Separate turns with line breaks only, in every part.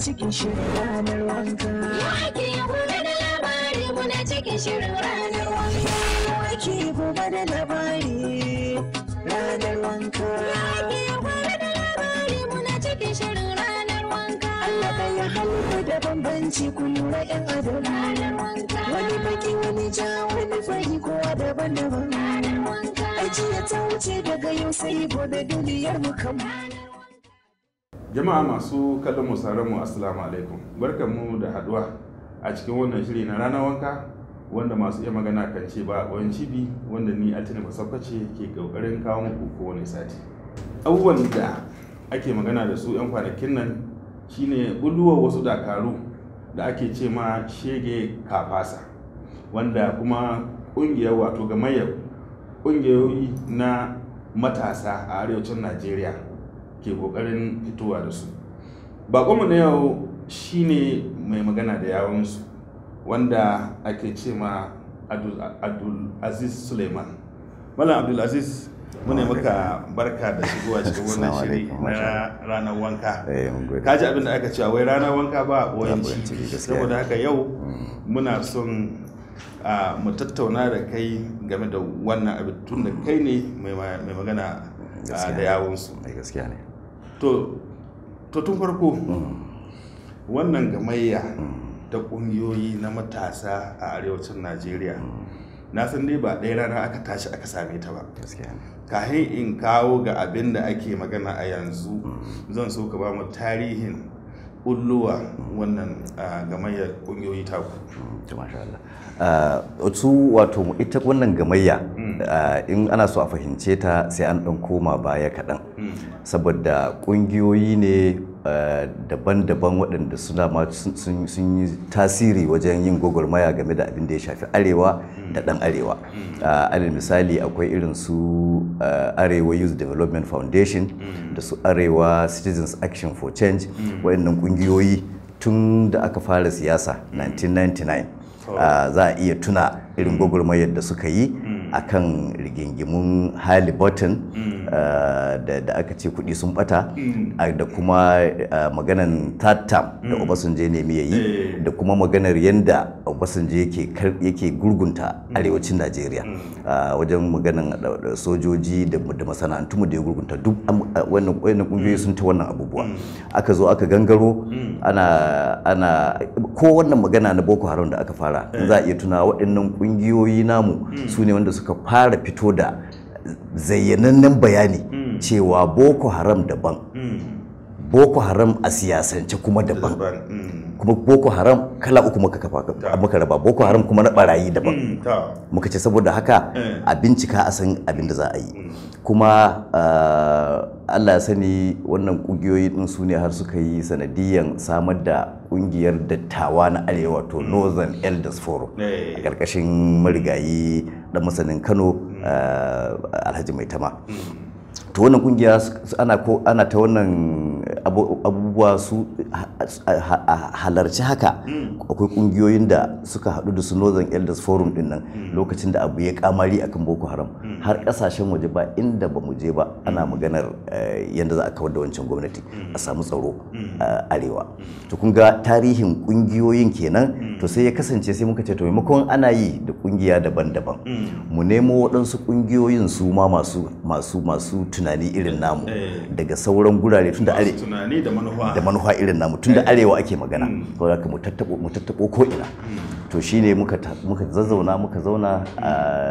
cikin shirin ranar wanka.
Wake gobe da labari muna cikin shirin ranar wanka.
Wake gobe da labari ranar wanka.
Wake gobe da labari muna cikin shirin ranar wanka.
Allah ɗaya halitta da bambanci ku lura ‘yan adam.
Ranar wanka.
Wani baki wani ja wani fari kowa daban-daban.
Ranar wanka.
Ajiya ta wuce daga yau sai gobe duniyar mu kan.
jama'a masu kallon mu sauran mu assalamu alaikum barkanmu da haduwa a cikin wannan shiri na ranar wanka wanda masu iya magana kan ce ba wani cibi wanda ni altini basakwace ke kokarin kawo muku kowane sati abubuwan da ake magana da su 'yan kwanakin nan shine bulluwar wasu dakaru da ake ce ma shege kafasa wanda kuma kungiyar wato gamayyar kungiyoyi na matasa a arewacin najeriya ke kokarin fitowa da su bakonmu na yau shine mai magana da yawonsu wanda ake ce ma abdul aziz suleiman malam abdul aziz muna maka barka da shigowa cikin wannan
Assalamu
shiri
alaikum, masha
na ranar wanka
Eh, mun gode.
kaji abin da aka cewa wai ranar wanka ba a
ɓoyen
ɓoyen
ciki,
ciki
gaskiya.
saboda haka yau muna son a mu tattauna da kai game da wannan abin tun da kai ne mai ma- mai magana a,
Gaskiya.
da yawonsu
Ai, gaskiya ne
to to tun farko wannan gamayya ta kungiyoyi na matasa a arewacin najeriya na san dai ba ɗaya rana aka tashi aka same ta ba
gaskiya ne
kahin in kawo ga abin da ake magana a yanzu zan so ka ba mu tarihin ulluwa wannan ah, gamayyar kungiyoyi taku
to masha Allah Ah, su wato ita wannan gamayya ah, in ana so a fahimce ta sai an ɗan koma baya kaɗan saboda ƙungiyoyi ne ah, daban-daban waɗanda suna ma sun- sun sun yi tasiri wajen yin gwagwarmaya game da abin da ya shafi arewa da ɗan arewa Ah, alal misali akwai irin su ah, arewa youth development foundation da su arewa citizens action for change waɗannan ƙungiyoyi tun da aka fara siyasa 1999 Uh, za a iya tuna irin gwagwarmayar da suka yi a kan rigingimun Halliburton uh, da, da aka ce kudi sun bata uh, da kuma uh, maganan third term da Obasanjo ya nemi ya yi da kuma maganar yadda Obasanjo yake kar- yake gurgunta arewacin Najeriya uh, wajen maganan da- da sojoji da, da masana'antu da ya gurgunta duk am- uh, wannan wannan kungiyoyi sun ta wannan abubuwa aka zo aka gangaro ana ana ko wannan magana na Boko Haram da aka fara in za a iya tuna waɗannan ƙungiyoyi namu su ne wanda suka fara fito da zayyanannen bayani cewa Boko Haram daban Boko Haram a siyasance kuma daban
Mm.
kuma Boko Haram kala uku muka kafa muka raba Boko Haram kuma na barayi daban
Mm, ta.
muka ce saboda haka
Eh.
a bincika a san abin da za a yi kuma ah, Allah ya sani wannan kungiyoyi din su ne har suka yi sanadiyan samar da kungiyar dattawa na arewa to Northern Elders Forum
Eh.
a ƙarƙashin marigayi dan masanin Kano ah, Alhaji Maitama to wannan kungiya su- su- ana ko ana ta wannan abu- abubuwa su ha- ha- ha- halarci haka akwai kungiyoyin da suka haɗu da su Northern Elders Forum din nan lokacin da abu ya kamari akan Boko Haram har kasashen waje ba inda ba mu je ba ana maganar eh, yadda za a kawar da wancan gwamnati a samu tsaro a arewa to kun ga tarihin kungiyoyin kenan to sai ya kasance sai muka ce to maimakon ana yi da kungiya daban-daban mu nemo waɗansu kungiyoyin su ma masu masu masu tunani irin namu
Eh.
daga sauran gurare tunda are
Masu tunani da manufa
da manufa irin namu tunda arewa ake magana to haka mu tattabo mu tattabo ko ina to shine muka ta- muka zazzauna muka zauna a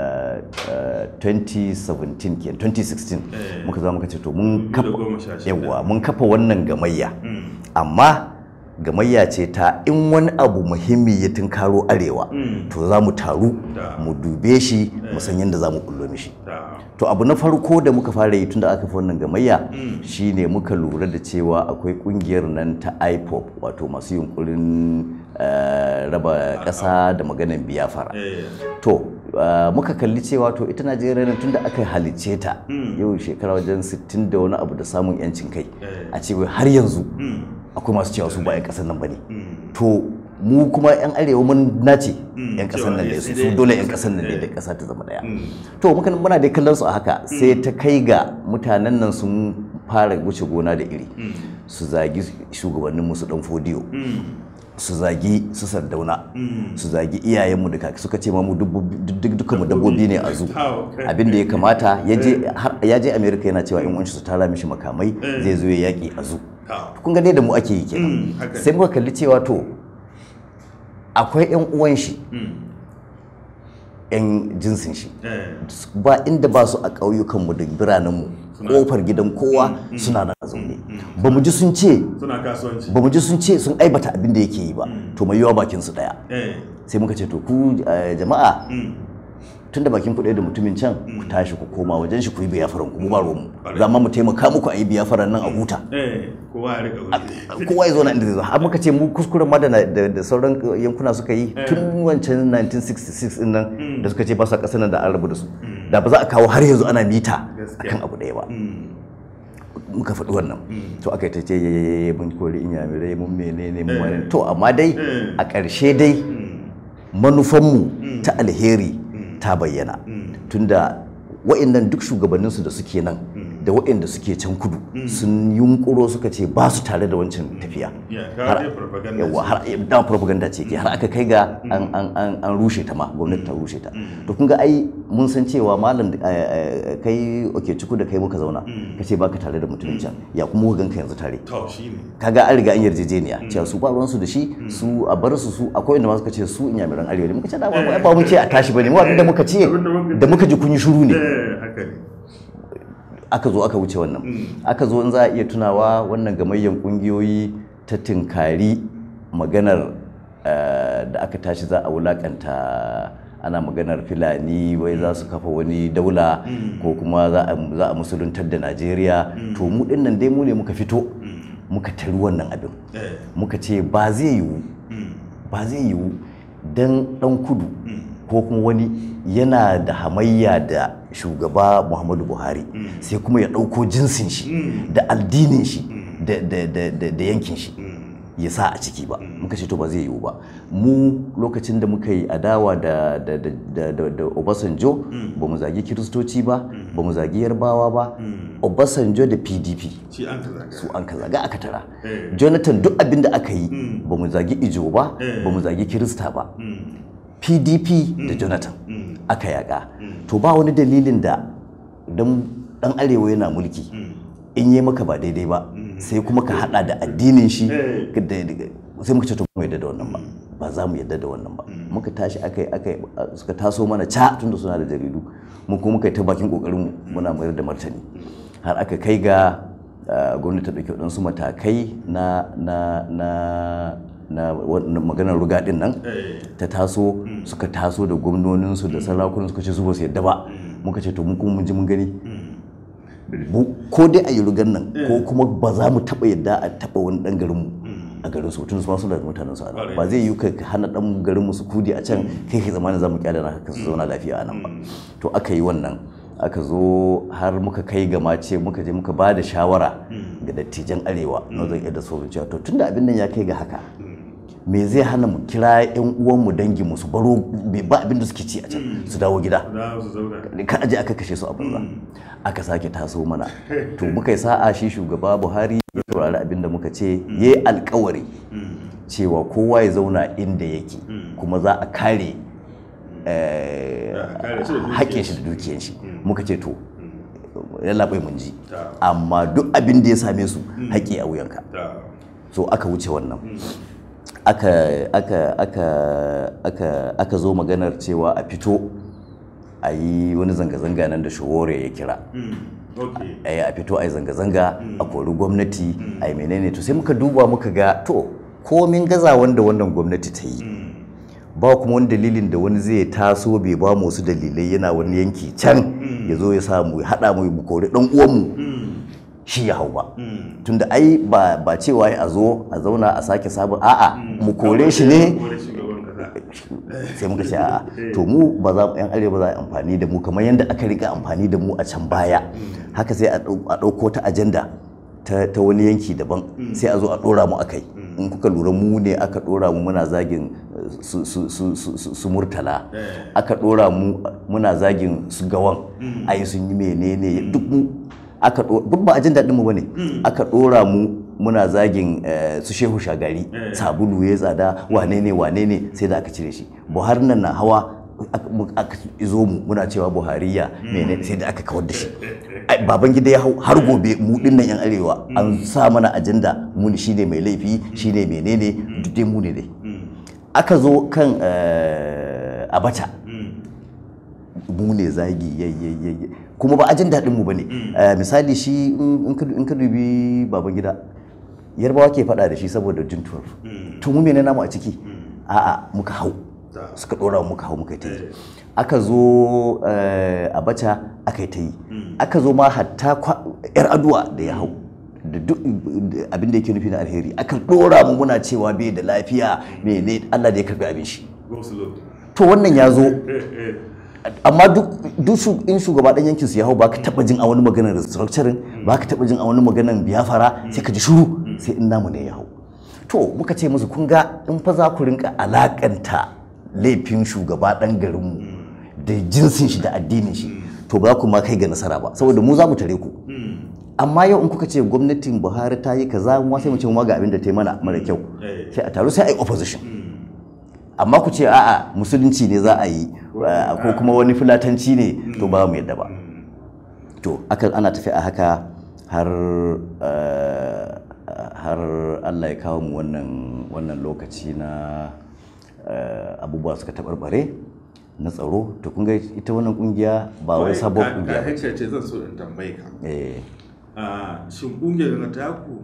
a 2017 ke 2016 muka zama muka ce to mun kafa
2016.
yawa mun kafa wannan gamayya amma gamayya ce ta in wani abu muhimmi ya tunkaro arewa to za mu taru
Da.
mu dube shi mu san yadda za mu kullo mishi
ta.
to abu na farko da muka fara yi tunda aka fi wannan gamayya shine muka lura da cewa akwai kungiyar nan ta ipop wato masu yunkurin eh, raba ƙasa da maganan biyafara
Eh.
to uh, muka kalli cewa to ita najeriya nan tunda aka halicce ta yau shekara wajen 60 da wani abu da samun yancin kai a ce wai har yanzu akwai masu cewa su ba 'yan ƙasar nan ba ne to mu kuma 'yan arewa mun nace 'yan ƙasar nan ne su su dole 'yan ƙasar nan ne da ƙasa ta zama ɗaya to muka muna dai kallon su a haka sai ta kai ga mutanen nan sun fara wuce gona da iri su zagi shugabanninmu su dan fodiyo su zagi su sardauna su zagi iyayenmu da kaki suka ce ma mu dukkan mu dabbobi ne a zu abin da ya kamata ya je har- ya je america yana cewa in wanci su tara mishi makamai zai zo ya yaki a zu kun ga dai da mu ake yi kenan
haka ne.
sai muka kalli cewa to akwai yan uwan shi yan jinsin shi ba inda ba su a ƙauyukanmu da biranenmu ƙofar gidan kowa suna nan a zaune ba mu ji sun ce
suna kasuwanci
ba mu ji sun ce sun aibata abin da yake yi ba to mai yawa bakin su daya
eh
sai muka ce to ku eh, jama'a tunda bakin ku ɗaya da mutumin can ku tashi ku koma wajen shi ku yi biyafaran ku mu ba ruwan mu za ma mu taimaka muku a yi biyafaran nan a huta
eh kowa ya rika wuri
kowa ya zo na inda zai zo har muka ce mu kuskuren ma da na- da da sauran yankuna suka yi tun wancan 1966 din nan da suka ce ba su ƙasar nan da an rabu da su da ba za a kawo har yanzu ana mita
Gaskiya.
akan abu ɗaya ba muka faɗi wannan to aka yi ta ce yayaye mun kori inyamirai mun menene mun wani to amma dai a ƙarshe dai manufanmu ta alheri ta bayyana tunda wa'annan duk shugabanninsu da suke nan da wa'anda suke can kudu sun yunkuro suka ce ba su tare da wancan tafiya
Ya, ka
Har-
dai propaganda
yawa
ce.
har da propaganda ce ke har aka kai ga an an an an rushe ta ma gwamnati ta rushe ta to kun ga ai mun san cewa malam eh, eh, kai oke ciku da kai muka zauna kace baka tare da mutumin can ya kuma muka ganka yanzu tare
to shine
kaga an riga an yarjejeniya cewa su ba ruwansu da shi su a bar su su akwai inda ma suka ce su inyamiran arewa ne muka ce da ba ba mun ce a tashi bane mu abinda muka ce
Abinda muka
da muka ji kun yi shiru ne
eh haka ne
aka zo aka wuce wannan aka zo in za a iya tunawa wannan gamayyan kungiyoyi ta tinkari maganar eh, da aka tashi za a wulakanta ana maganar filani wai za su kafa wani daula ko kuma za a za a musuluntar da najeriya to mu dinnan dai mu ne muka fito muka tari wannan abin
eh
muka ce ba zai yiwu ba zai yiwu don dan kudu ko kuma wani yana da hamayya da shugaba muhammadu buhari sai kuma ya ɗauko jinsin shi da addinin shi da- da- da da- da yankin shi ya sa a ciki ba muka ce to ba zai yiwu ba mu lokacin da muka yi adawa da da da da da da Obasanjo ba mu zagi kiristoci ba ba mu zagi yarbawa ba Obasanjo da PDP
shi an ka zaga
su an ka zaga aka tara
Eh.
jonathan duk abin da aka yi ba mu zagi ijo ba ba mu zagi kirista ba pdp da jonathan aka yaƙa to ba wani dalilin da dan dan arewa yana mulki in yi maka ba daidai ba sai kuma ka hada da addinin shi
Eh.
da- da- sai muka ce to mu yadda da wannan ba ba za mu yadda da wannan ba muka tashi aka yi aka yi suka taso mana ca tunda suna da jaridu mu kuma muka yi ta bakin kokarin mu muna mayar da martani har aka kai ga uh, gwamnati ta ɗauki waɗansu matakai na na na na wannan maganar rugadin nan
eh
ta taso suka taso da gwamnoninsu da sarakunan suka ce su ba su yadda ba muka ce to mun kuma mun ji mun gani Bu- ko dai a yi rugan nan ko kuma ba za mu taɓa yadda a taɓa wani ɗan garinmu a garin su tun su ma suna da mutanen su a nan ba zai yi ka ka hana ɗan garinmu su kudi a can kai kai zamanin za mu kyale na haka su zauna lafiya a nan ba to aka yi wannan aka zo har muka kai ga mace muka je muka ba da shawara ga dattijan arewa northern edo so cewa to tunda abin nan ya kai ga haka me zai hana mu kira yan uwanmu dangin mu su baro ba abin da suke ci a can su dawo gida
za su zauna
ka aje aka kashe su a banza aka sake taso mana to muka yi sa'a shi shugaba buhari ya saurari abin da muka ce ya yi alkawari cewa kowa ya zauna inda yake kuma za a kare eh,
a kare shi da dukiyar
haƙƙin shi da dukiyar shi muka ce to yallaɓai mun ji amma duk abin da ya same su haƙƙi a wuyanka
ta
so aka wuce wannan aka aka aka aka aka zo maganar cewa a fito a yi wani zanga-zanga nan da shawore ya kira
okay
a yi a fito a yi zanga-zanga a kori gwamnati a yi menene to sai muka duba muka ga to komin gaza wanda wannan gwamnati ta yi ba kuma wani dalilin da wani zai taso bai ba mu wasu dalilai yana wani yanki can ya zo ya samu ya haɗa mu mu kori ɗan uwanmu shi ya hau ba tunda ai ba ba cewa a zo a zauna a sake sabon a'a mu kore shi ne
kore shugaban kasa
sai muka ce a'a to mu ba za mu yan arewa za a yi amfani da mu kamar yadda aka rika amfani da mu a can baya haka sai a ɗau- a ɗauko ta ajanda ta, ta wani yanki daban sai a zo a ɗora mu akai in kuka lura mu ne aka ɗora mu muna zagin eh, su, su, su, su, su, su murtala aka ɗora mu muna zagin su gawan ai sun yi menene duk mu aka ɗo- duk ba a jin daɗin mu bane aka ɗora mu muna zagin eh, su shehu shagari sabulu ya tsada wane ne wane ne sai da aka cire shi buhari nan na hawa aka- mu- aka izo mu muna cewa buhariya mene sai da aka kawar da shi Ai, baban gida ya hau har gobe mu dinnan yan arewa an sa mana ajanda mu ne shine mai laifi shine menene duk dai mu ne dai aka zo kan eh, abacha mu ne zagi yayyayyayi kuma ba a jin daɗin mu bane Eh, misali shi in in ka in ka dubi baban gida yarbawa ke faɗa da shi saboda jin tuwar to mu mene namu a ciki a'a muka hau suka ɗora mu muka hau muka yi ta yi aka zo eh, abacha aka yi ta yi aka zo ma hatta kwa- yar aduwa da ya hau da duk abin da yake nufi na alheri aka ɗora mu muna cewa bai da lafiya mene Allah da ya karbi abin shi
Go slow.
to wannan ya zo amma duk duk shu- in shugaba dan yankin su ya hau baka taba jin a wani maganar restructuring baka taba jin a wani maganar biyafara sai ka ji shiru sai in namu ne ya hau to muka ce musu kun ga in fa za ku rinka alakanta laifin shugaba dan garinmu da jinsin shi da addinin shi to ba za ku ma kai ga nasara ba saboda mu za mu tare ku amma yau in kuka ce gwamnatin buhari ta yi kaza mu ma sai mu ce mu ma ga abin da ta yi mana mara kyau
Eh.
sai a taru sai a yi opposition amma ku ce a'a musulunci ne za a yi uh, ko kuma wani fulatanci ne to ba mu yadda ba to aka ana tafi a haka har uh, har Allah ya kawo mu wannan wannan lokaci na uh, abubuwa suka taɓarɓare na tsaro to kun ga ita wannan kungiya ba wai sabon
Ka-
kungiya
ka
ba
haka ce zan so in tambaye ka
eh
a shin kungiyar na taku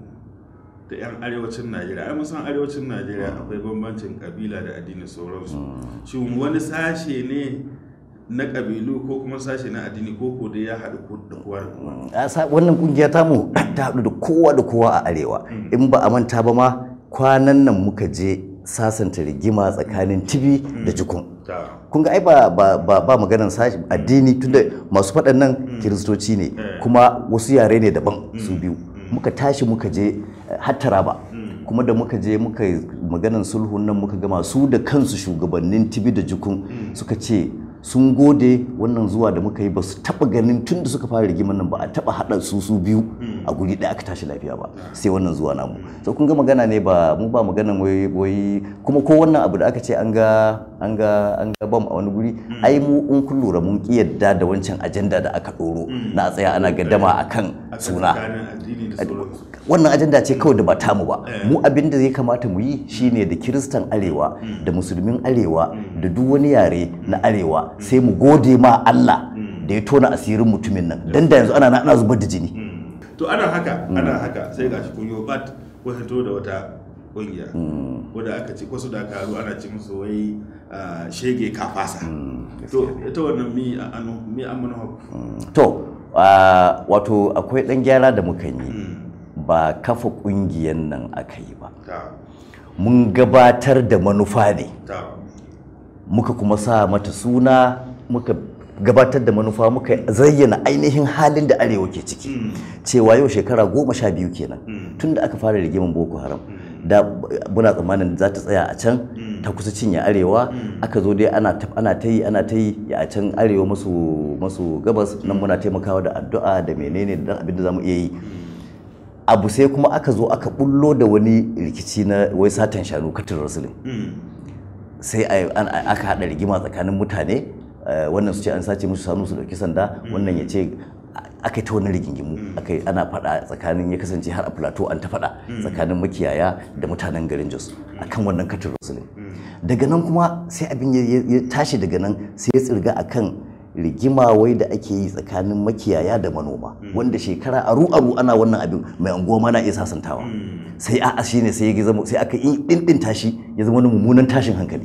da 'yan arewacin najeriya ai musan arewacin najeriya akwai bambancin kabila da addini sauransu shin wani sashe ne na kabilu ko kuma sashe na addini ko ko da ya haɗu ko da kowa da kowa
a sa- wannan kungiya tamu ta haɗu da kowa da kowa a arewa in ba a manta ba ma kwanan nan muka je sasanta rigima tsakanin tibi da jikun
ta
kun ga ai ba ba ba, ba maganar sashi addini tunda masu faɗan nan kiristoci ne kuma wasu yare ne daban su biyu muka tashi muka je eh, har Taraba kuma da muka je muka yi maganar sulhun nan muka gama su da kansu shugabannin tibi da jikun suka ce sun gode wannan zuwa da muka yi ba su taɓa ganin tun da suka fara rigimar nan ba a taɓa haɗa su su biyu a guri ɗaya aka tashi lafiya ba sai wannan zuwa namu so kun ga magana ne ba mu ba maganan wai wai kuma ko wannan abu da aka ce an ga an ga an ga bam a wani guri ai mu in kun lura mun ki yadda da wancan ajanda da aka ɗoro na a tsaya ana gaddama akan
a
suna
tsakanin addini da sauransu
wannan ajanda ce kawai da ba tamu ba mu abin da ya kamata mu yi shine da kiristan arewa da musulmin arewa da duk wani yare na arewa sai mu gode ma Allah da ya tona asirin mutumin nan dan da yanzu ana ana zubar da jini
to ana haka ana haka sai gashi kun yi bat ko fito da wata kungiya wadda aka ci wasu dakaru ana ci musu wai ah, shege kafasa to ita wannan mi a anu mi an manufa
to ah, wato akwai dan gyara da muka yi ba kafa kungiyan nan aka yi ba
ta
mun gabatar da manufa ne
ta
muka kuma sa mata suna muka gabatar da manufa muka zayyana ainihin halin da arewa ke ciki cewa yau shekara goma sha biyu kenan tun da aka fara rigiman boko haram da muna tsammanin za ta tsaya a can ta kusa cinye arewa aka zo dai ana ta ana ta yi ana ta yi a can arewa maso maso gabas nan muna taimakawa da addu'a da menene da abin da zamu iya yi abu sai kuma aka zo aka bullo da wani rikici na wai satan shanu katin rasulun sai a- an- a- aka haɗa rigima tsakanin mutane eh, wannan su ce an sace musu sanu su ɗauki sanda wannan ya ce aka yi ta wani rigingimu aka yi ana faɗa tsakanin ya kasance har a plateau an ta faɗa tsakanin makiyaya da mutanen garin jos akan wannan katin rasulun daga nan kuma sai abin ya- ya ya tashi daga nan sai ya tsirga akan rigima wai da ake yi tsakanin makiyaya da manoma wanda shekara aru aru ana wannan abin mai anguwa ma na iya sasantawa sai a'a shine sai ya zama sai aka yi dindin tashi ya zama wani mummunan tashin hankali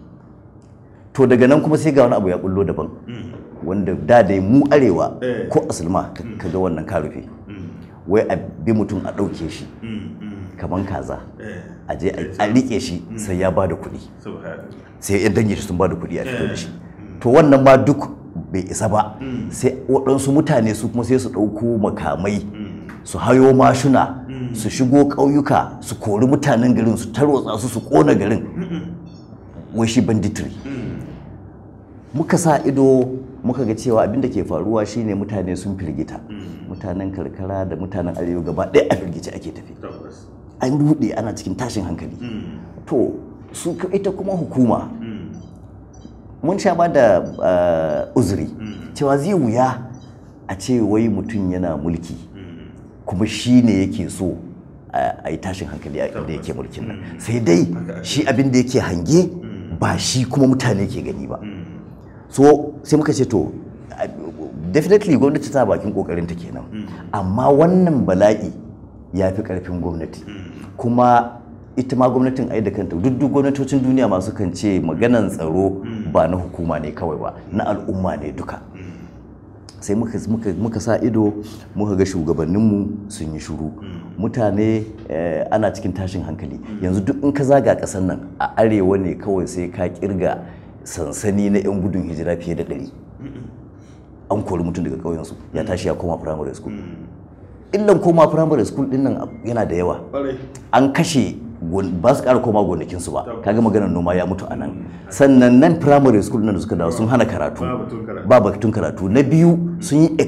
to daga nan kuma sai ga wani abu ya bullo daban wanda da dai mu arewa
Eh.
ko asulma ka ka ga wannan ka rufe wai a bi mutum a ɗauke shi kaman kaza a je a- a riƙe shi sai ya ba da kuɗi
subhanallah
sai yan dangi shi sun ba da kuɗi a fito da shi to wannan ma duk bai isa ba sai waɗansu mutane su kuma sai su ɗauko makamai su hayo mashuna su shigo ƙauyuka su kori mutanen garin su tarwatsa su su ƙona garin wai shi banditry muka sa ido muka ga cewa abin da ke faruwa shine mutane sun firgita mutanen karkara da mutanen arewa gaba ɗaya a firgice ake tafi an rude ana cikin tashin hankali to su ita kuma hukuma mun sha ba da uh, uzuri cewa zai wuya a ce wai mutum yana mulki kuma shi ne yake so a yi tashin hankali a inda yake mulkin nan sai dai shi abin da yake hange ba shi kuma mutane ke gani ba so sai muka ce to definitely gwamnati ta bakin kokarin ta kenan amma wannan bala'i ya fi karfin gwamnati kuma ita ma gwamnatin ai da kanta duk duk gwamnatocin duniya masu kan ce maganan tsaro ba na hukuma ne kawai ba na al'umma ne duka sai muka, muka, muka sa ido muka ga shugabanninmu sun yi shuru mutane eh, ana cikin tashin hankali yanzu duk in ka zaga ƙasar nan a arewa ne kawai sai ka kirga sansani na 'yan gudun hijira fiye da ɗari an kori mutum daga ƙauyensu ya tashi ya koma primary school illan koma primary school din nan yana da yawa an kashe ba su ƙara koma gonakinsu ba kaga maganar noma ya mutu a nan sannan nan primary school nan da suka dawo sun hana karatu ba batun karatu na biyu sun yi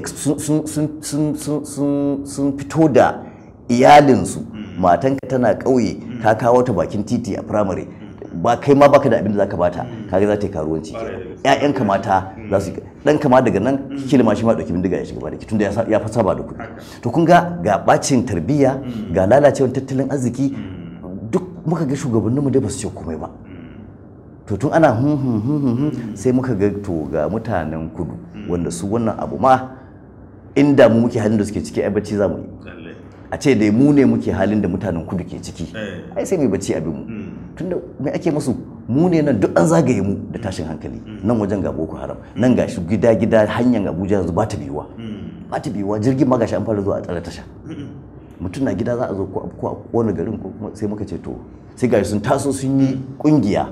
sun fito da iyalinsu matanka tana ƙauye ka kawo ta bakin titi a primary ba kai ma baka da abin da zaka bata kaga za ta yi karuwanci ƴaƴanka mata za su dan kama daga nan kila ma shi ma dauki bindiga ya shiga ba da tunda ya ya fa saba da kuɗi to kun ga ga bacin tarbiyya ga lalacewar tattalin arziki duk muka ga shugabanninmu dai ba su ce komai ba to tun ana hun hun hun hun sai muka ga to ga mutanen kudu wanda su wannan abu ma inda mu muke halin da suke ciki ai bacci za mu yi a ce dai mu ne muke halin da mutanen kudu ke ciki ai sai mai bacci abin mu tunda me ake musu mu ne nan duk an zagaye mu da tashin hankali nan wajen ga boko haram nan ga shi gida gida hanyar abuja yanzu ba ta biyuwa ba ta biyuwa jirgin ma gashi an fara zuwa a tsare tasha mutum na gida za a zo ko a kona garin ko sai muka ce to sai gashi sun taso sun yi kungiya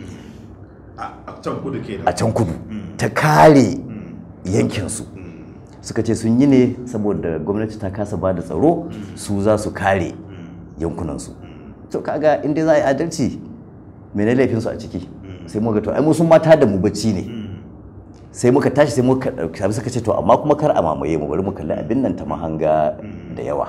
a can kudu ta kare yankinsu suka ce sun yi ne saboda gwamnati ta kasa ba da tsaro su za su kare yankunansu to kaga inda za a yi adalci mene laifinsu a ciki sai muka to ai mu sun mata da mu bacci ne sai muka tashi sai muka ɗauki suka ce to amma kuma kar a mamaye mu bari mu kalli abin nan ta mahanga da yawa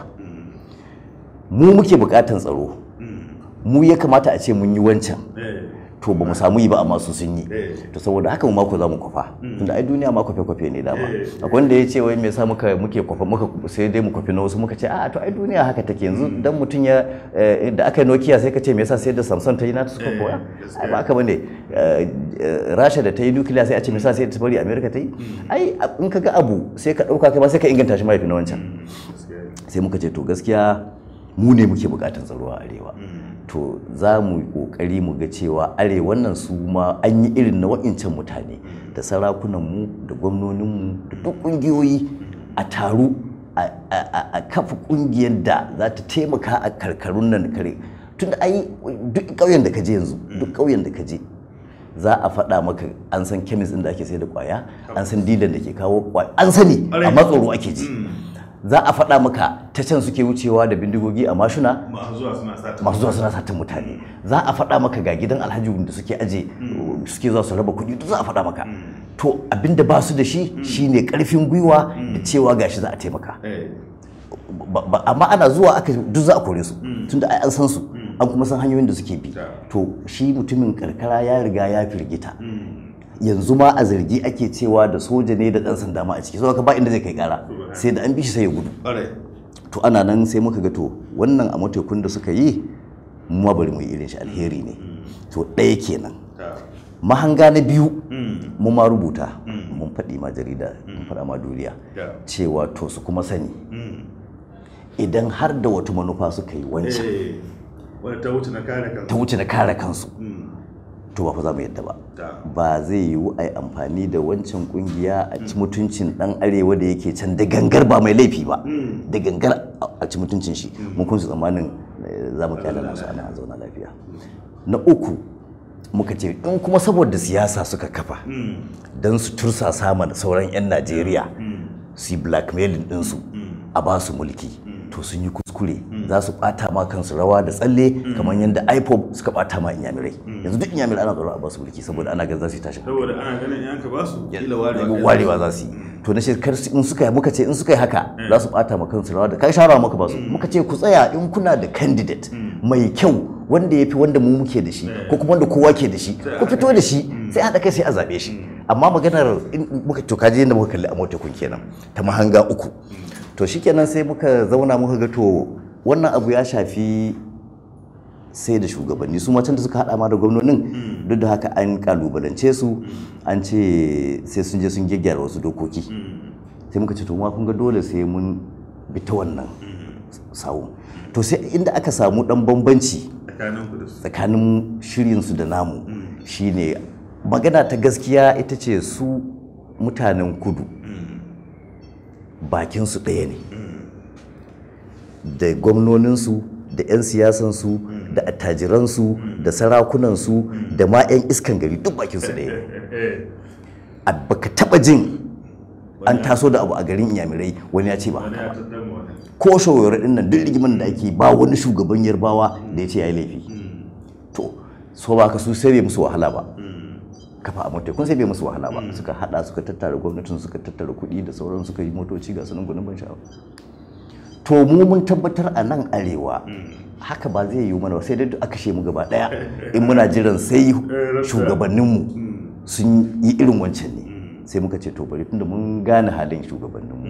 mu muke buƙatan tsaro mu ya kamata a ce mun yi wancan to ba mu samu yi ba amma su sun yi to saboda haka mu mako za mu kwafa tunda ai duniya ma kwafe kwafe ne dama akwai wanda ya ce wai me yasa muka muke kwafa muka sai dai mu kwafi na wasu muka ce a to ai duniya haka take yanzu dan mutum ya da aka yi Nokia sai ka ce me yasa sai da Samsung ta yi nata suka koya ai ba haka bane Rasha da ta yi nuclear sai a ce me yasa sai ta bari America ta yi ai in ka ga abu sai ka dauka kai ba sai ka inganta shi mahaifi na wancan sai muka ce to gaskiya mu ne muke bukatan tsaro a arewa to za mu yi kokari mu ga cewa arewan nan su ma an yi irin na wa'incan mutane da sarakunanmu da gwamnoninmu da duk ƙungiyoyi a taru a kafa ƙungiyar da za ta taimaka a karkarun nan kare tun da ai duk ƙauyen da ka je yanzu duk ƙauyen da ka je za a faɗa maka an san kemis ɗin da ake sai da ƙwaya an san dilan da ke kawo ƙwaya an sani amma tsoro ake ji za a faɗa maka ta can suke wucewa da bindigogi a mashuna masu zuwa suna satin mutane za a faɗa maka ga gidan alhaji da suke aje suke zuwa su raba kuɗi duk za a faɗa maka to abinda ba su da shi shine ƙarfin gwiwa da cewa gashi za a taimaka amma ana zuwa aka duk za a kore su tunda ai an san su an kuma san hanyoyin da suke bi to shi mutumin karkara ya riga ya firgita yanzu ma a zargi ake cewa da soja ne da ɗan sanda ma a ciki saboda ba inda zai kai kara sai da an bi shi sai ya gudu to ana nan sai muka ga to wannan a matekun da suka yi mu ma bari mu yi irin shi alheri ne to ɗaya kenan mahanga na biyu mu ma rubuta mun faɗi ma jarida mun faɗa ma duniya cewa to su kuma sani idan har da wata manufa suka yi wancan ta wuce na kare kansu to ba fa za mu yadda ba ba zai yiwu a yi amfani da wancan kungiya a ci mutuncin dan arewa da yake can da gangar ba mai laifi ba da gangar a ci mutuncin shi mun kun su tsammanin za mu kyale nasu ana zauna lafiya na uku muka ce in kuma saboda siyasa suka kafa don su tursa sama da sauran 'yan najeriya su yi blackmailing ɗinsu a ba su mulki to sun yi kuskure za su bata ma kansu rawa da tsalle kamar yadda ipob suka bata ma inyamirai yanzu duk inyamirai ana tsaro a basu mulki saboda ana ganin za su yi tashin
saboda ana ganin in ka ba su kila warewa
warewa za su yi to na shekar in suka yi muka ce in suka yi haka za su bata ma kansu rawa da kai shawara muka ba su muka ce ku tsaya in kuna da candidate mai kyau wanda ya fi wanda mu muke da shi ko kuma wanda kowa ke da shi ku fito da shi sai haɗa kai sai a zaɓe shi amma maganar in muka to kaji yadda muka kalli a mota kun kenan ta mahanga uku to shikenan sai muka zauna muka ga to wannan abu ya shafi sai da shugabanni su macen da suka hada ma da gwamnonin duk da haka an kalubalance su an ce sai sun je sun gyaggyara wasu dokoki sai muka ce to ma kun ga dole sai mun bi ta wannan sawu to sai inda aka samu dan bambanci
tsakanin ku da su
tsakanin shirinsu da namu shine magana ta gaskiya ita ce su mutanen kudu bakinsu ɗaya ne da gwamnoninsu da 'yan siyasansu da attajiransu da sarakunansu da ma 'yan iskan gari duk bakinsu ɗaya ne a baka taɓa jin an taso da abu a garin inyamirai wani ya ce ba
wani
haka
ya
ba
tattar mu wani
ko shawarar din nan duk rigiman da ake ba wani shugaban yarbawa da ya ce ya yi laifi to so ba ka su sai bai musu wahala ba kafa a mota kun sai bai musu wahala ba suka hada suka tattara gwamnatin suka tattara kuɗi da sauran suka yi motoci ga sunan gudun ban sha'awa to mu mun tabbatar a nan arewa haka ba zai yiwu mana ba sai dai duk aka mu gaba daya in muna jiran sai shugabanninmu sun yi irin wancan ne sai muka ce to bari tunda mun gane halin shugabanninmu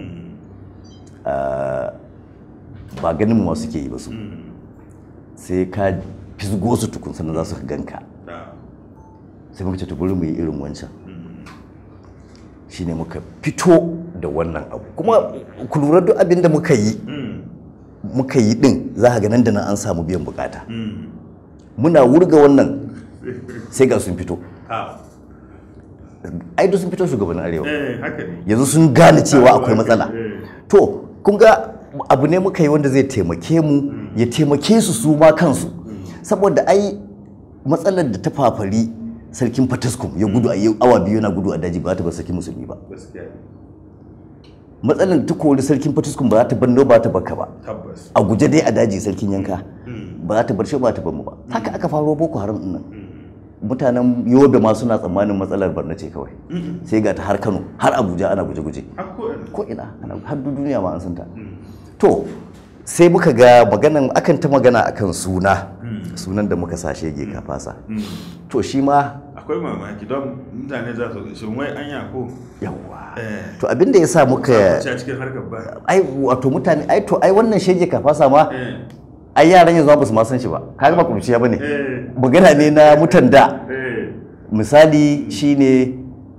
ah, ba ganin mu ma suke yi ba su sai ka fisgo su tukun sannan za su ganka
da
sai muka ce to bari mu yi irin wancan shine muka fito da wannan abu kuma ku lura duk abin da muka yi muka yi din za ka ga nan da nan an samu biyan bukata muna wurga wannan sai ga sun fito
ha
ai duk sun fito shugabannin arewa
eh haka ne
yanzu sun gane cewa akwai matsala
Eh.
to kun ga abu ne muka yi wanda zai taimake mu ya taimake su su ma kansu saboda ai matsalar da ta fafari sarkin fataskum ya gudu a yau awa biyu yana gudu a daji ba za ta bar sarkin musulmi ba
gaskiya ne
matsalar da ta kori sarkin fataskum ba za ta bando ba ta baka ba
tabbas
a guje dai a daji sarkin yanka ba za ta bar shi ba ta bar mu ba haka aka faro boko haram din nan mutanen yobe ma suna tsammanin matsalar barna ce kawai sai ga ta har kano har abuja ana guje-guje
hakko ne
ko ina ana har duk duniya ma an san ta to sai muka ga maganan akan ta magana akan suna sunan da muka sa shege ka fasa to shi ma
akwai mamaki don mutane za su shin wai anya ko
yawa
eh
to abin da ya sa muka
ci a cikin harkar ba
ai wato mutane ai to ai wannan shege ka fasa ma
eh
ai yaran yanzu ba su ma san shi ba kaga ba kurciya bane
eh
magana ne na mutan da
eh
misali shine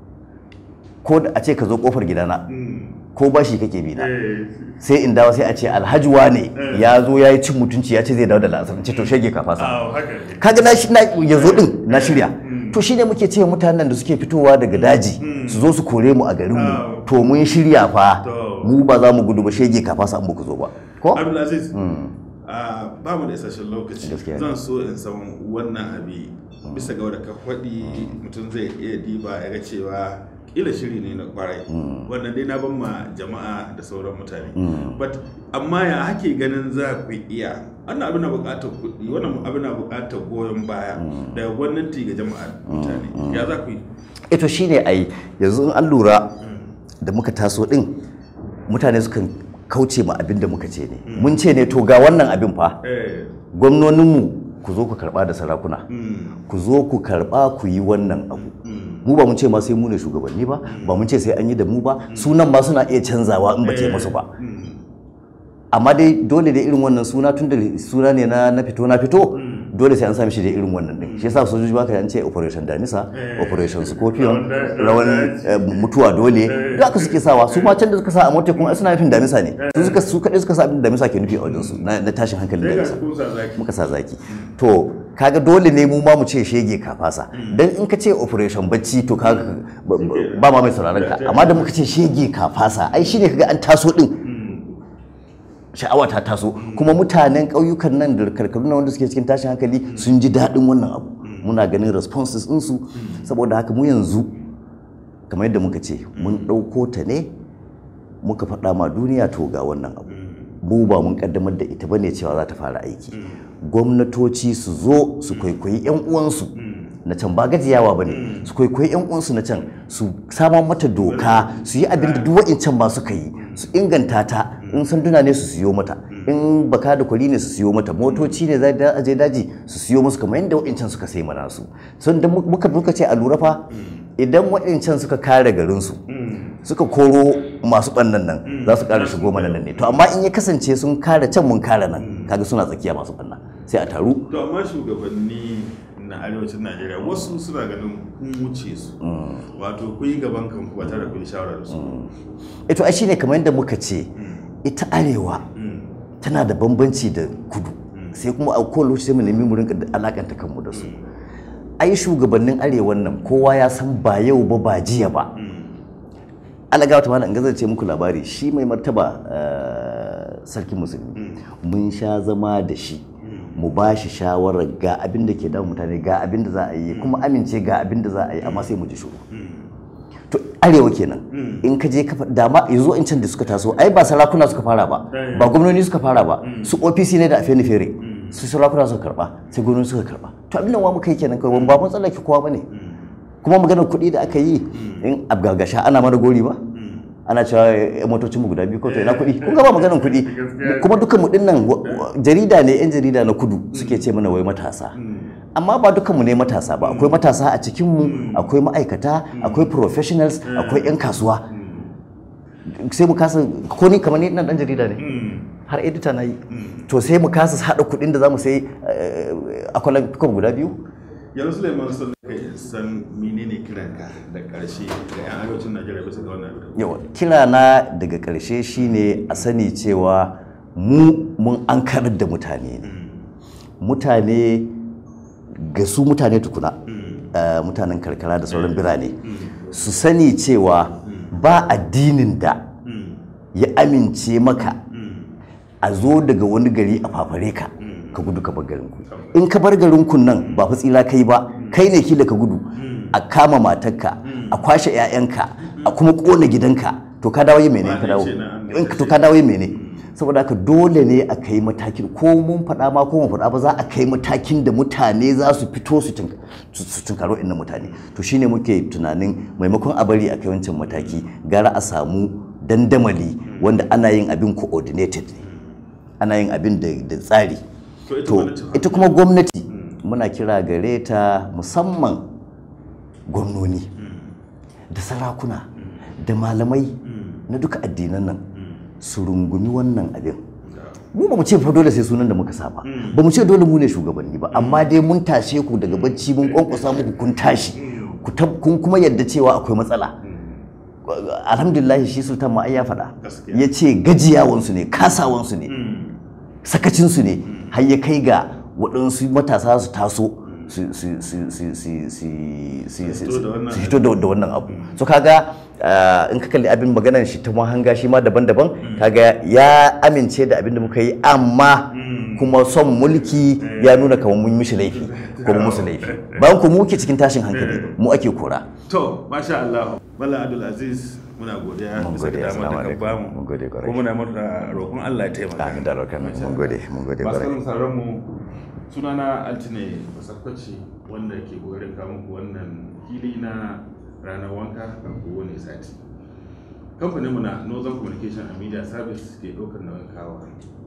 ko da a ce ka zo kofar gidana
mm,
ko bashi kake bi na
eh
sai in dawo sai a ce alhaji ne ya zo ya yi cin mutunci ya ce zai dawo da la'asar ce to shege ka fasa
ah haka ne
kaga na shi na ya zo din na shirya to shine muke ce mutanen da suke fitowa daga daji su zo su kore mu a garin mu to mun shirya fa
To.
mu ba za mu gudu ba shege ka fasa an ba ku zo ba ko
Abdulaziz, a ba mu da isasshen lokaci
Gaskiya ne.
zan so in san wannan abi bisa ga wadda ka faɗi mutum zai iya diba ya ga cewa ila shiri ne na kwarai wannan dai na ban ma jama'a da sauran mutane but amma ya hake ganin za ku iya wannan abu na buƙatar kuɗi wannan abu na buƙatar goyon baya daga gwamnati ga jama'a mutane ya za ku yi
ito shine ai yanzu in an lura da muka taso din mutane sukan kauce ma abin da muka ce ne mun ce ne to ga wannan abin fa
eh
gwamnoninmu ku zo ku karba da sarakuna
mm,
ku zo ku karba ku yi wannan abu mu ba mun ce ma sai mu ne shugabanni ba ba mun ce sai an yi da mu ba sunan ma suna iya canzawa in ba ce musu ba
mm,
amma dai dole da irin wannan suna tun da suna ne na na fito na fito dole sai an sami shi da irin wannan din shi yasa sojoji ba ka an ce operation damisa operation scorpion rawan eh, mutuwa dole duk haka suke sawa su ma can da suka sa a mota kuma ai suna nufin damisa ne su suka su kadai suka sa abin da damisa ke nufi a wajen su na na tashin hankalin
sai ga
damisa
kun sa zaki
muka sa zaki to kaga dole ne mu ma mu ce shege ka fasa dan in ka ce operation bacci to kaga ba- ba- ba ma mai sauraron ka amma da muka ce shege ka fasa ai shine kaga an taso din sha'awa ta taso kuma mutanen ƙauyukan nan da karkaru na wanda suke cikin tashin hankali sun ji daɗin wannan abu muna ganin responses ɗinsu saboda haka mu yanzu kamar yadda muka ce mun ɗauko ta ne muka faɗa ma duniya to ga wannan abu mu ba mun kaddamar da ita bane cewa za ta fara aiki gwamnatoci su zo su kwaikwayi 'yan uwansu na can ba gajiyawa ba ne su kwaikwayi 'yan uwansu na can su samar mata doka su yi abin da duk wa'incan ba suka yi su inganta ta in sanduna ne su siyo mata in baka da kwali ne su siyo mata motoci ne za a je daji su siyo musu kamar yadda wa'incan suka sai mana su sun da muka muka ce a lura fa idan wa'incan suka kare garinsu suka koro masu ɓannan nan za su ƙara shigo mana nan ne to amma in ya kasance sun kare can mun kare nan kaga suna tsakiya masu ɓanna sai a taru
to amma shugabanni na arewacin najeriya wasu suna ganin kun wuce su wato kun yi gaban kanku ba tare da kun yi shawara da su
ito ai shine kamar yadda muka ce ita arewa tana da bambanci da kudu sai kuma a kowane lokaci sai mu nemi mu rinka alakanta kanmu da su ai shugabannin arewan nan kowa ya san ba yau ba ba jiya ba alaga wata mana in gazarce muku labari shi mai martaba eh, sarkin musulmi mun sha zama da shi mu ba shi shawarar ga abin da ke damun mutane ga abin da za a yi kuma amince ga abin da za a yi amma sai mu ji shuru to arewa kenan in ka je kafa dama yanzu in can da suka taso ai ba sarakuna suka fara ba ba gwamnoni suka fara ba su OPC ne da afeni fere su sarakuna suka karba sai gwamnoni suka karba to abin da wa muka yi kenan kawai ba mun tsallake kowa bane kuma maganar kuɗi da aka yi in abgagasha ana mana gori ba ana cewa eh, motocin mu guda biyu ko to ina kuɗi kun ga ba maganar kuɗi kuma dukkan mu dinnan wa- wa- jarida ne yan jarida na kudu suke ce mana wai matasa amma ba dukkan mu ne matasa ba akwai matasa a cikin mu akwai ma'aikata akwai professionals akwai yan kasuwa sai mu kasa ko ni kamar ni nan dan jarida ne har edita na yi to sai mu kasa haɗa kuɗin da za mu sai eh, akwalan guda biyu
yanzu suleiman sun kai san menene kiranka da karshe ga yan arewacin najeriya bisa ga wannan abin
yawa kira na daga ƙarshe shine a sani cewa mu mun an karar da mutane ne mutane ga su mutane tukuna eh, mutanen karkara da sauran birane su sani cewa ba addinin da ya amince maka a zo daga wani gari a fafare ka ka gudu ka bar garinku in ka bar garinku nan ba fa tsira kai ba kai ne kila ka gudu a kama matarka a kwashe 'ya'yanka a kuma kona gidanka to ka dawo yi mene ka dawo in to ka dawo yi mene saboda haka dole ne a kai matakin ko mun faɗa ma ko mun faɗa ba za a kai matakin da mutane za su fito su tun- su su tunkaro inna mutane to shine muke tunanin maimakon a bari a kai wancan mataki gara a samu dandamali wanda ana yin abin coordinated ne ana yin abin da da tsari
To ita
to
gwamnati fa?
ita kuma gwamnati muna kira gare ta musamman gwamnoni da sarakuna da malamai na duka addinan nan su rungumi wannan abin mu ba mu ce fa dole sai sunan da muka saba ba mu ce dole mu ne shugabanni ba amma dai mun tashe ku daga bacci mun kwankwasa muku kun tashi ku tab- kun kuma yadda cewa akwai matsala alhamdulillah shi sultan ma ai ya faɗa
Gaskiya.
ya ce gajiyawansu ne kasawansu ne sakacinsu ne har ya kai ga waɗansu matasa su taso su su- su- su- su- su- su- su-
fito da wannan
su fito da da wannan abu so kaga ah, in ka kalli abin maganar shi ta mahanga shi ma daban-daban kaga ya amince da abin da muka yi amma kuma son mulki ya nuna kamar mun mishi laifi ko mun musu laifi bayan ku muke cikin tashin hankali mu ake kora
to masha Allah Malam Abdul Aziz muna godiya
Mun
bisa
gode,
ga damar
assalamu
da ka
alaikum.
bamu
Mun gode kwarai.
kuma muna murna roƙon Allah ya taimaka
Amin da albarka.
Masha
Mun
Allah.
gode, mun gode
masu
kwarai.
kallon sauran mu sunana Altine Basakwaci wanda ke kokarin kawo muku wannan hili na ranar wanka a kowane sati kamfanin mu na Northern Communication and Media Service ke ɗaukar nauyin kawo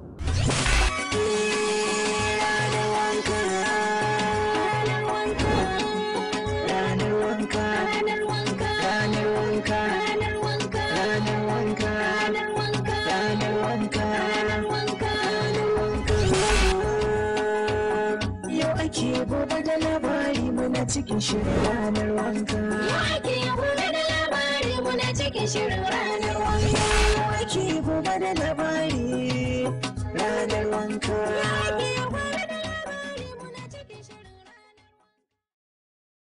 Ranar wanka, ranar wanka, ranar wanka, ranar wanka, ranar wanka, ranar wanka, ranar wanka, ranar wanka, ranar wanka. Yau ake gobe da labari muna cikin shirin ranar wanka.
Yau ake gobe da labari muna cikin shirin ranar wanka.